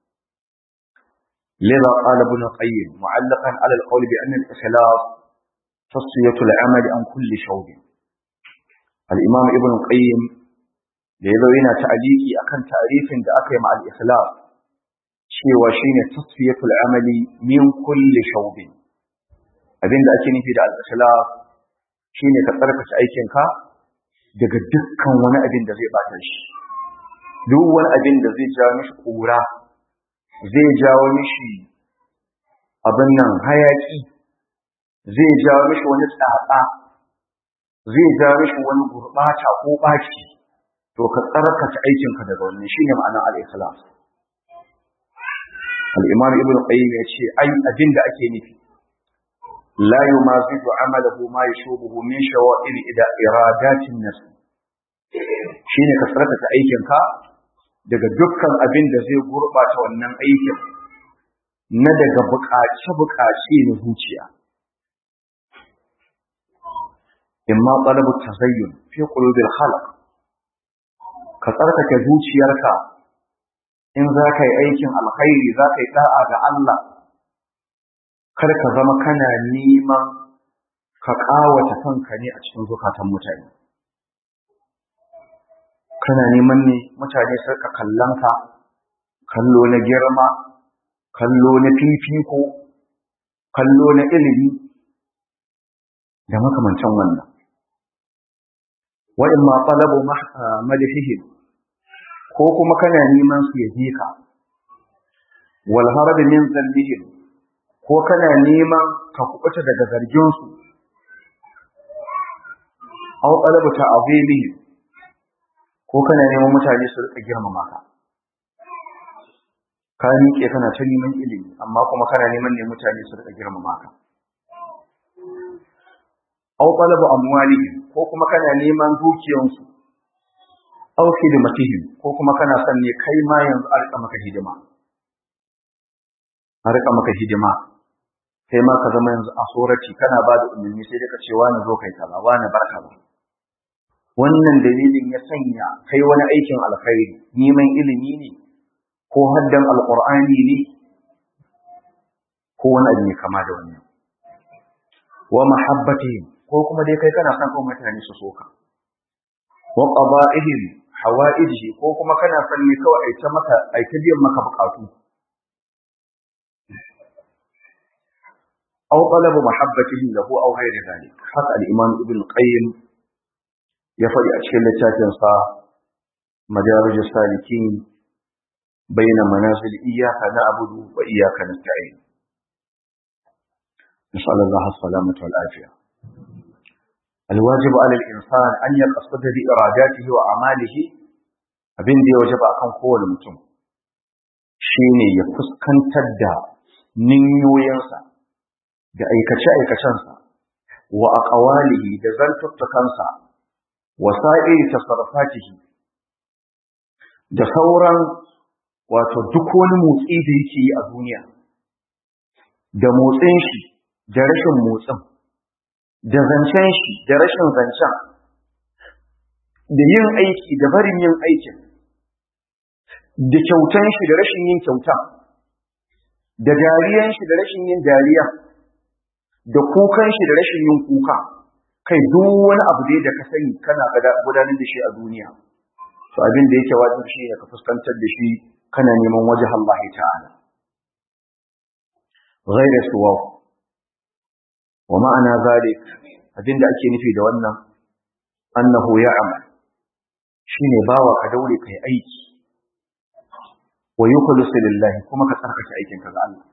لذا قال ابن القيم معلقا على القول بأن الإخلاص تصفية العمل عن كل شوب الإمام ابن القيم لذا هنا تعليقي أكن تعريف دا أكي مع الإخلاص شيء وشين تصفية العمل من كل شوب abin da ake nufi da al-ikhlas shine ka tsarkake aikinka daga dukkan wani abin da zai bata shi duk wani abin da zai ja mishi kura zai jawo mishi abin nan hayaki zai jawo mishi wani tsatsa zai jawo mishi wani gurbata ko baki to ka tsarkake aikinka daga wannan shine ma'anar al-ikhlas al-imam ibn qayyim ya ce ai abin da ake nufi la yumazidu amalahu ma yashubuhu min shawa'il ida iradatin nafs shine ka tsarkake aikinka daga dukkan abin da zai gurɓata wannan aikin na daga buƙace-buƙace na zuciya. Imma ɗalabu tazayyun fi ƙulubin halak, ka tsarkake zuciyarka in za ka yi aikin alkhairi za ka yi ɗa'a ga Allah, kar ka zama kana neman ka ƙawata kanka ne a cikin zukatan mutane. kana neman ne mutane su ka kallon ka kallo na girma kallo na fifiko kallo na ilimi da makamancin wannan wa'in ma talabu madahihim ko kuma kana neman su yaje ka wal harab min zallihim ko kana neman ka kubuta daga zargin su aw talabu ta'zimihim ko kana neman mutane su rika girmama ka ka miƙe kana ta neman ilimi amma kuma kana neman ne mutane su rika girmama ka aw talabu amwalihim ko kuma kana neman dukiyansu aw khidmatihim ko kuma kana son ne kai ma yanzu a rika maka hidima a rika maka hidima kai ma ka zama yanzu a sorati kana ba da umarni sai dai ka ce wani zo kai kaza wani barka ba wannan dalilin ya sanya kai wani aikin alkhairi neman ilimi ne ko haddan alqur'ani ne ko wani abu ne kama da wannan wa mahabbatihim ko kuma dai kai kana son kuma mutane su soka wa qada'ihim hawaijihi ko kuma kana son ne kawai ai ta maka ai ta biyan maka bukatu aw talabu mahabbatihim lahu aw ghairi dhalik haka al-imam ibn qayyim ya faɗi a cikin littafinsa madarij salikin baina manazil iyyaka na'budu wa iyyaka nasta'in نسأل الله السلامة والعافية الواجب على الإنسان أن يقصد بإراداته وأعماله abin da ya waje ba kan kowane mutum shine ya fuskantar da ninyoyinsa da aikace-aikacensa wa aqwalihi da zantuttukansa wasa'iri tasarrufatihi da sauran wato duk wani motsi da yake yi a duniya da motsin shi da rashin motsin da zancen shi da rashin zancen da yin aiki da barin yin aikin da kyautan shi da rashin yin kyauta da dariyan shi da rashin yin dariya da kukan shi da rashin yin kuka kai duk wani abu dai da ka sani kana gudanar da shi a duniya to abin da yake wajibi shi ne ka fuskantar da shi kana neman wajen Allah ta'ala ghayra suwa wa ma'ana zalik abin da ake nufi da wannan annahu ya'mal shine bawa ka daure kai aiki wa yukhlisu lillahi kuma ka tsarkake aikin ka ga Allah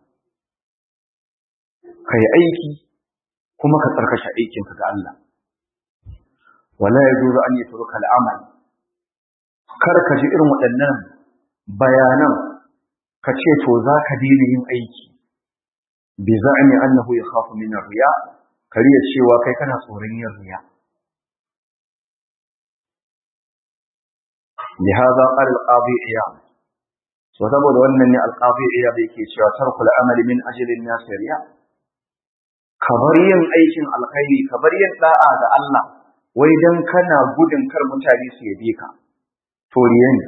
kai aiki kuma ka tsarkake aikin ka ga Allah wala yajuzu an yatruka al-amal kar ka ji irin waɗannan bayanan ka ce to za ka daina yin aiki bi za'ni annahu yakhafu min ar-riya kariya cewa kai kana tsoron yin riya لهذا قال القاضي عياض so saboda wannan ne alqazi iya bai ke cewa tarkul amali min ajlin nas riya kabar yin aikin alkhairi kabar yin da'a ga Allah wai dan kana gudun kar mutane su yabe ka to riya ne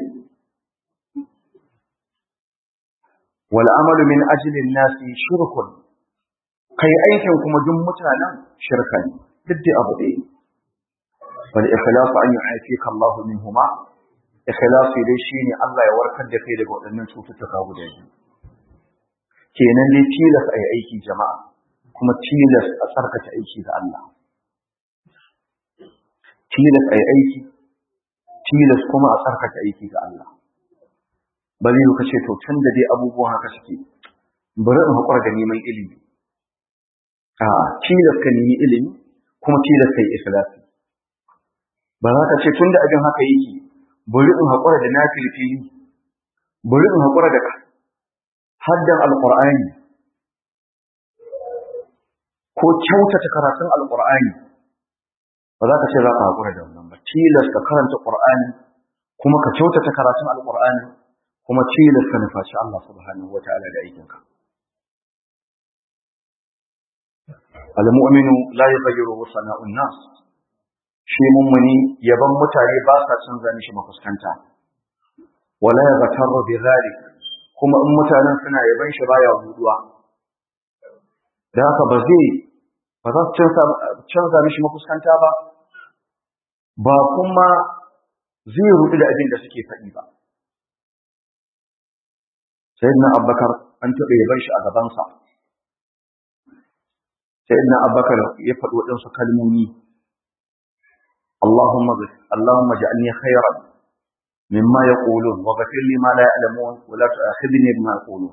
wal amalu min ajlin nas shirkun kai aikin kuma duk mutanen shirka ne duk da abu ɗaya wal ikhlasu an yu'afika Allah minhuma ikhlasi dai shine Allah ya warkar da kai daga waɗannan cututtuka guda biyu kenan dai tilas ai aiki jama'a kuma tilas a tsarkake aiki ga Allah tilas ai aiki tilas kuma a tsarkake aiki ga Allah ba zai ka ce to tun da dai abubuwan haka suke bari in haƙura da neman ilimi a tilas ka nemi ilimi kuma tilas kai ikhlasi ba za ka ce tun da abin haka yake bari in haƙura da nafilfili bari in haƙura da haddan alƙur'ani ko kyautata karatun alƙur'ani ba za ka ce za ka haƙura da wannan ba tilas ka karanta ƙur'ani kuma ka kyautata karatun alƙur'ani kuma tilas ka nufaci Allah subhanahu wa ta'ala da aikinka al-mu'minu la yughayyiru sana'un nas shi mummuni yaban mutane ba sa canza mishi mafuskanta wala yaghtaru bi zalik kuma in mutanen suna yaban shi baya buduwa da haka ba zai ba za su canza mishi mafuskanta ba ba kuma zai rudu da abin da suke faɗi ba sayyidina abbakar an taɓa yaban shi a gabansa sayyidina abbakar ya faɗi waɗansu kalmomi اللهم اللهم اجعلني خيرا مما يقولون وغفر لي ما لا يعلمون ولا تؤاخذني بما يقولون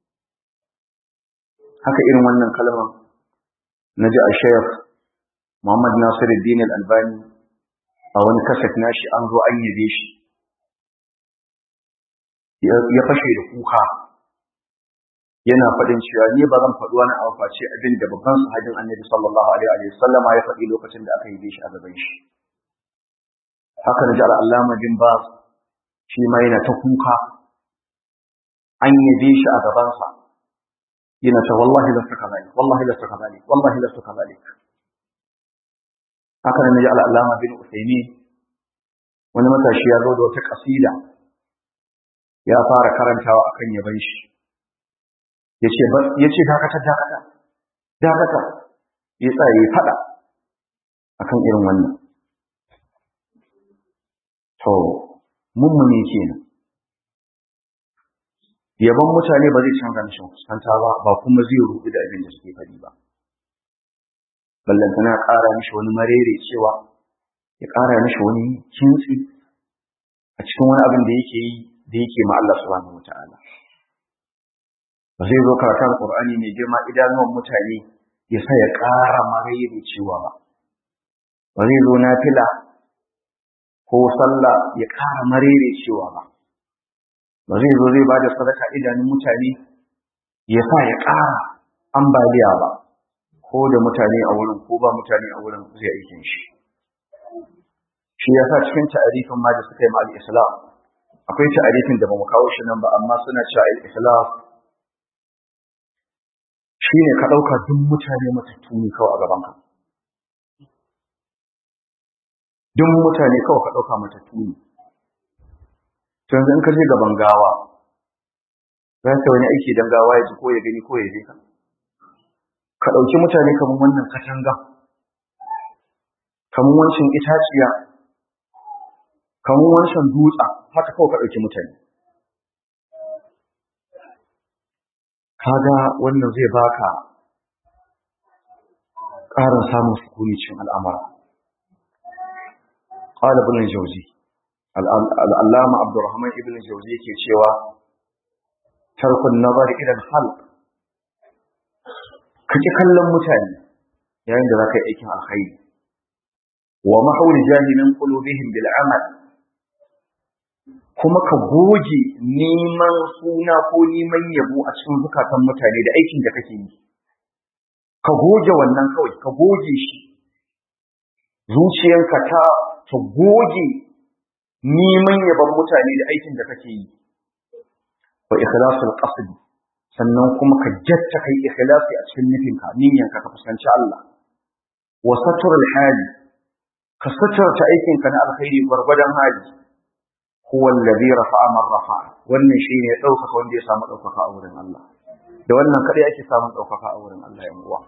haka irin wannan kalmar na ji a shayar Muhammad Nasiruddin Al-Albani a wani kaset nashi an zo an yabe shi ya fashe da kuka yana faɗin cewa ni ba zan faɗi wani abu face abin da babban sahabin Annabi sallallahu alaihi wa sallama ya faɗi lokacin da aka yabe shi a gaban shi haka da ji al'allama bin ba shi ma yana ta kuka an yabe shi a gabansa yana ta wallahi lasta ka zalik wallahi lasta ka zalik wallahi lasta ka zalik haka da ji al'allama bin usaimi wani matashi ya zo da wata kasida ya fara karantawa akan yaban shi ya ce dakata dakata dakata ya tsaye fada akan irin wannan To, mummuni kenan. Yaban mutane ba zai canza mishi fuskanta ba, ba kuma zai rubu da abin da suke faɗi ba. Ballantana ƙara mishi wani marere cewa, ya ƙara mishi wani kintsi a cikin wani abin da yake yi da yake ma Allah subhanahu wata'ala. Ba zai zo karatun Qur'ani mai girma idanuwan mutane ya sa ya ƙara marere cewa ba. Ba zai zo na fila ko sallah ya ƙara marere cewa ba ba zai zo zai bada sadaka idanun mutane ya sa ya ƙara ambaliya ba ko da mutane a wurin ko ba mutane a wurin zai aikin shi shi ya sa cikin ta'arifin ma da suka yi ma al-islam akwai ta'arifin da ba mu kawo shi nan ba amma suna cewa al-islam shine ka ɗauka duk mutane matattu ne kawai a gaban ka duk mutane kawai ka ɗauka matattu ne. Yanzu in ka je gaban gawa, za ka wani aiki don gawa ya ji ko ya gani ko ya je ka. ka ɗauki mutane kamar wannan katanga kamar wancan itaciya kamar wancan dutsa haka kawai ka ɗauki mutane kaga wannan zai baka ƙarin samun sukuni cikin al'amara قال ابن الجوزي العلامة عبد الرحمن ابن الجوزي ke cewa tarkun nazar ila al-khalq kaje kallon mutane yayin da zaka yi aikin alkhairi wa mahawli jahilin qulubihim bil amal kuma ka goge neman suna ko neman yabo a cikin zukatan mutane da aikin da kake yi ka goge wannan kawai ka goge shi zuciyarka ta ta goge neman yaban mutane da aikin da kake yi wa ikhlasul qasd sannan kuma ka jatta kai ikhlasi a cikin nufinka niyyanka ka fuskanci Allah wa satrul hali ka satarta aikinka na alkhairi gwargwadon hali huwa alladhi rafa'a man rafa'a wannan shine ya dauka wanda ya samu daukaka a wurin Allah da wannan kadai ake samun daukaka a wurin Allah ya uwa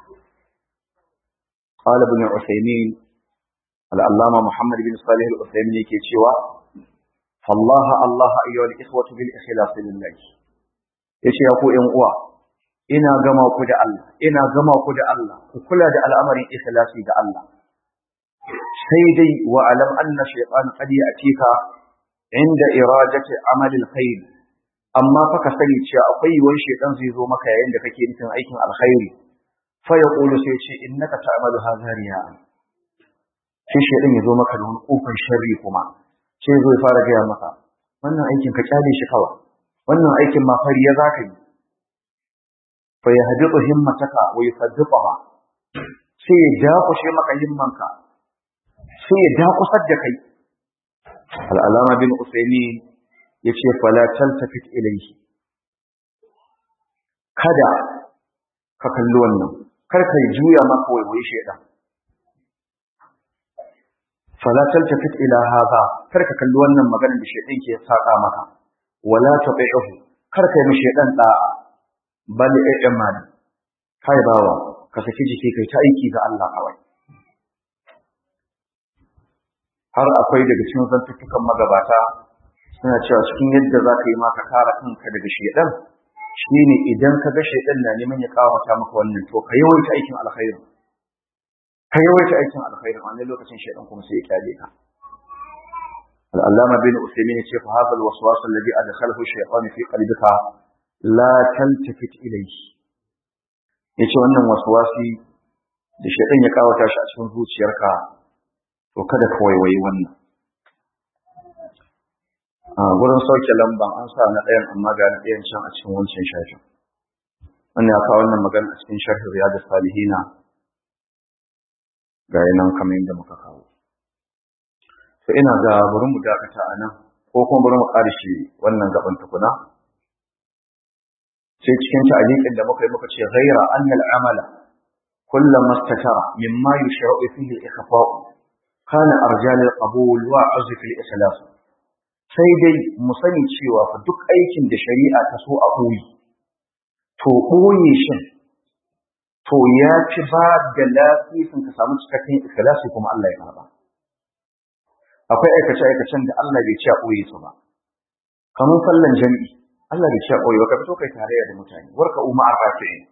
قال ابن عثيمين العلامة محمد بن صالح العثيمين yake cewa فالله الله أيها الإخوة بالإخلاص لله yace ya ku ƴan uwa ina gama ku da Allah ina gama ku da Allah ku kula da al'amarin ikhlasi da Allah sai dai wa alam anna shaytan qad ya'tika inda iradati amali alkhair amma fa ka sani cewa akwai yiwuwar shaytan zai zo maka yayin da kake nufin aikin alkhairi fa yaqulu sai ce innaka ta'malu hadha riya'a sai shaidan ya zo maka da wani kofar sharri kuma sai zo ya fara gaya maka wannan aikin ka kyale shi kawai wannan aikin ma fari ya zaka yi fa ya haditu himmataka wa yusaddiqaha sai ya dakushe maka himmanka sai ya dakusar da kai al'alama bin usaini ya ce fala taltafit ilayhi kada ka kalli wannan kar ka juya maka waiwayi shaidan fala taltafit ila hadha kar ka kalli wannan maganar da shaytan ke saka maka wala tabi'uhu kar ka yi mu shaytan da'a bal i'mal kai bawa ka saki jiki kai ta aiki ga Allah kawai har akwai daga cikin zantuttukan magabata suna cewa cikin yadda za ka yi maka kare kanka daga shaytan shine idan ka ga shaytan na neman ya kawata maka wannan to ka yawaita aikin alkhairi ka yawaita aikin alkhairin wani lokacin shaidan kuma sai ya kyale ka al-allama bin usaymin ya ce fa hadha al-waswas alladhi adkhalahu shaytan fi qalbika la taltafit ilayhi yace wannan waswasi da shaidan ya kawata shi a cikin zuciyarka to kada ka waiwayi wannan a gurin sauke lamban an sa na ɗayan amma ga na ɗayan can a cikin wancan shafin wannan ya kawo wannan magana a cikin sharhi riyadus salihina ga nan kamar yadda muka kawo to ina ga bari mu dakata a nan ko kuma bari mu ƙarshe wannan gaban tukuna sai cikin ta'aliqin da muka yi muka ce ghaira anna al-amala kullama istatara mimma yushra'u fihi al-ikhfa'u kana arjal al-qabul wa azf al-ikhlas sai dai mu sani cewa fa duk aikin da shari'a ta so a koyi to koyi shin to ya ci ba da lafisin ka samu cikakken ikhlasi kuma Allah ya karba akwai aikace aikacen da Allah bai ci a koyi su ba kamar sallan jami'i Allah bai ci a koyi ba ka fito kai tarayya da mutane warka umma arrafi'in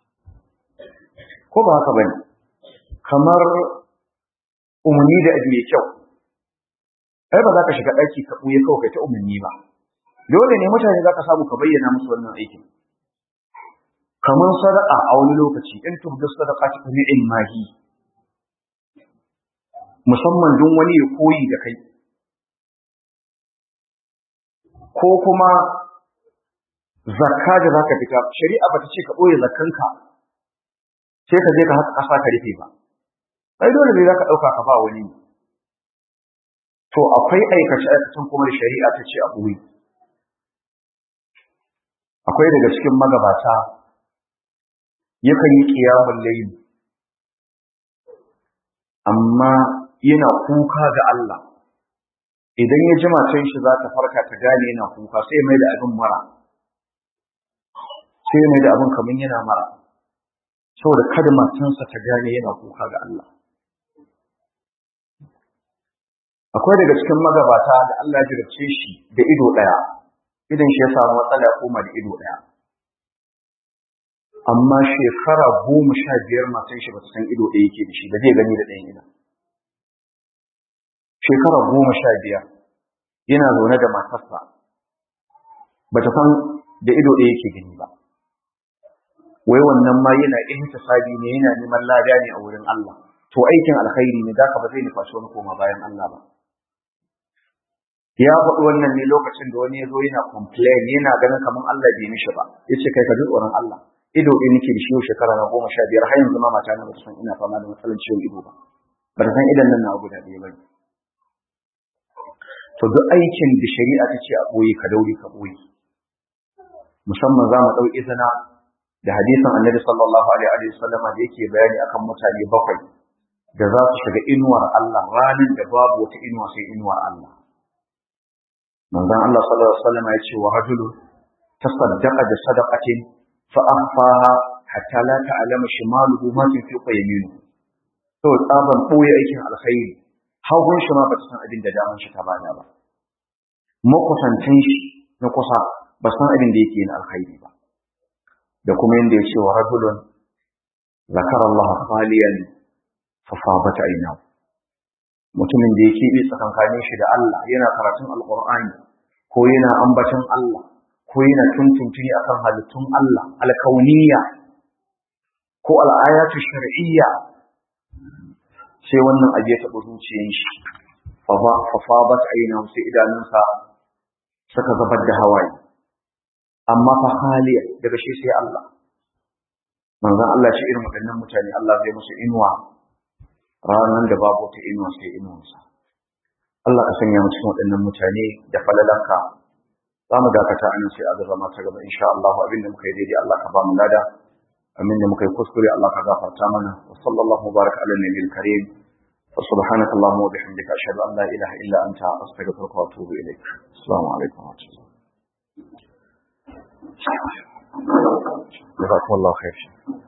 ko ba haka bane kamar umarni da abu mai kyau ai ba za ka shiga ɗaki ka ɓuye kawai kai ta umarni ba dole ne mutane za ka samu ka bayyana musu wannan aikin kamar sadaka a wani lokaci in tubdu sadaka ta ni'in mahi musamman don wani ya koyi da kai ko kuma zakka da zaka fita shari'a bata ce ka boye zakkanka sai ka je ka haka kasa ka rufe ba ai dole ne zaka dauka ka ba wani to akwai aikace aikacen kuma da shari'a ta ce a boye akwai daga cikin magabata yakan yi ƙiyamun layi amma yana kuka ga Allah idan ya ji matan shi za ta farka ta gane yana kuka sai mai da abin mara sai mai da abin kamar yana mara saboda kada matansa ta gane yana kuka ga Allah akwai daga cikin magabata da Allah ya jirce shi da ido ɗaya idan shi ya samu matsala ya koma da ido ɗaya amma shekara goma sha biyar matan shi ba ta san ido ɗaya yake da shi da zai gani da ɗayan idan shekara goma sha biyar yana zaune da matarsa ba ta san da ido ɗaya yake gani ba wai wannan ma yana ihtisabi ne yana neman lada ne a wurin Allah to aikin alkhairi ne da ba zai nufaci wani koma bayan Allah ba ya faɗi wannan ne lokacin da wani ya zo yana complain yana ganin kamar Allah bai mishi ba ya ce kai ka ji tsoron Allah ido ɗaya nake da shi yau shekara na goma sha biyar har yanzu ma mata na ba ta san ina fama da matsalar ciwon ido ba ba ta san idan nan na guda ɗaya ba to duk aikin da shari'a ta ce a ɓoye ka daure ka ɓoye musamman za mu ɗau izina da hadisin annabi sallallahu alaihi wa sallama da yake bayani akan mutane bakwai da za su shiga inuwar Allah ranar da babu wata inuwa sai inuwar Allah manzon Allah sallallahu alaihi wa sallama ya ce wa rajulu tasaddaqa bi sadaqatin fa akhfaha hatta la ta'lama shimaluhu ma tunfiqu yaminuhu to tsaban ɓoye aikin alkhairi hagun shi ma ba ta san abin da daman shi ta bada ba makusantan shi na kusa ba san abin da yake na alkhairi ba da kuma yanda ya ce wa rajulun zakara Allah khaliyan fa fabat aynahu mutumin da yake bi tsakankanin shi da Allah yana karatun alqur'ani ko yana ambaton Allah ko yana tuntuntuni akan halittun Allah alkauniyya ko al'ayatu shar'iyya sai wannan abu ya taɓa zuciyar shi fafabat aina sai idanunsa suka zubar da hawaye amma fa haliya daga shi sai Allah manzon Allah shi irin waɗannan mutane Allah zai musu inuwa ranar da babu ta inuwa sai inuwarsa Allah ka sanya mu cikin waɗannan mutane da falalanka za mu dakata anan sai a zama ta gaba insha Allah abinda muka yi daidai Allah ka ba mu lada amin da muka yi kuskure Allah ka gafarta mana wa sallallahu mubarak ala nabiyil karim wa subhanaka allahumma wa bihamdika ashhadu an la ilaha illa anta astaghfiruka wa atubu ilaik assalamu alaikum wa rahmatullahi جزاكم الله خير